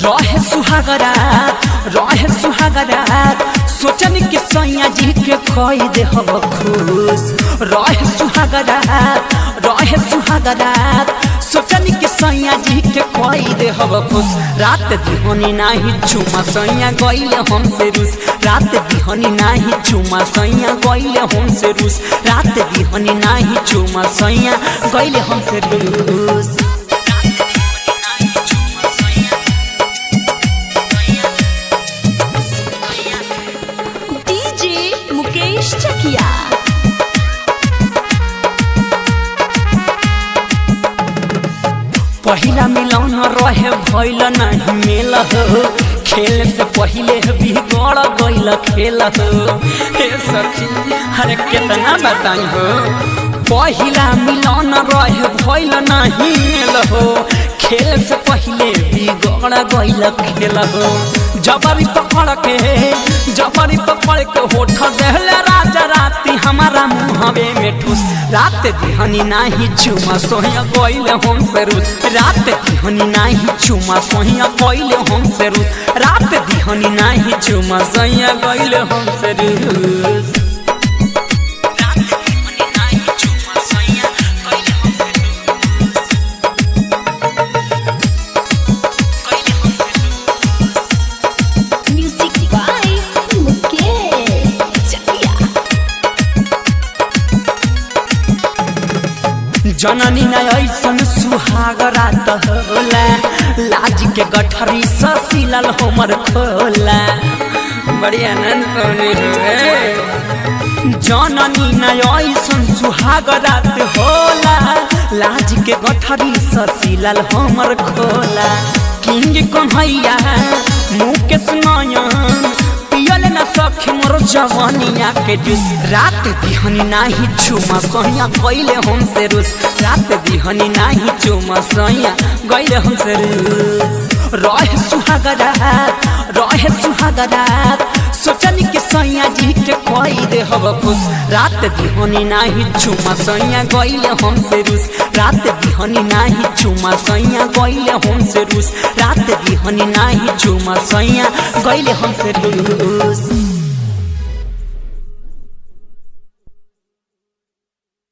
रहे सुहागरा रहे सुहागरा सोचन के सैया जी के खोई दे हब खुश रहे सुहागरा रहे सुहागरा सोचन के सैया जी के खोई दे हब खुश रात दिहनी नाही चुमा सैया गइले हमसे रूस रात दिहनी नाही चुमा सैया गइले हमसे रूस रात दिहनी नाही चुमा सैया गइले हमसे रूस डीजे मुकेश चकिया पहिला मिलौन रहे भइल नहीं मेल हो खेल से पहिले बिगड़ गइल खेल हो हे सखी अरे कितना बताई हो पहिला मिलौन रहे भइल नहीं मेल हो खेल से पहिले बिगड़ गइल खेल हो जबरी पकड़ के जबरी पकड़ के होठ देहले राजा राती हमारा मुहवे में ठूस रात दिहनी नाही चुमा सोहिया गइले हम से रूस रात दिहनी नाही चुमा सोहिया गइले हम से रूस रात दिहनी नाही चुमा सोहिया गइले हम से रूस रात दिहनी नाही चुमा सोहिया गइले हम से रूस गइले हम से रूस म्यूजिक बाय मुकेश चकिया जननी न ऐसन सुहाग रात होला लाज के गठरी ससिलल हमर खोला बड़ी आनंद पौनी हुए जननी न ऐसन सुहाग रात होला लाज के गठरी ससिलल हमर खोला किंग कन्हैया मुकेश नयन पियल न सखी मोर जवानिया के जूस रात दिहनी नाही चुमा सैया गइले हमसे रूस रात दिहनी नाही चुमा सैया गइले हमसे रूस रहे सुहागरा रहे सुहागरा सोचनी के सैया जी के कोई दे हब खुश रात दिहनी नाही चुमा सैया गइले हमसे रूस रात दिहनी नाही चुमा सैया गइले हमसे रूस रात दिहनी नाही चुमा सैया गइले हमसे रूस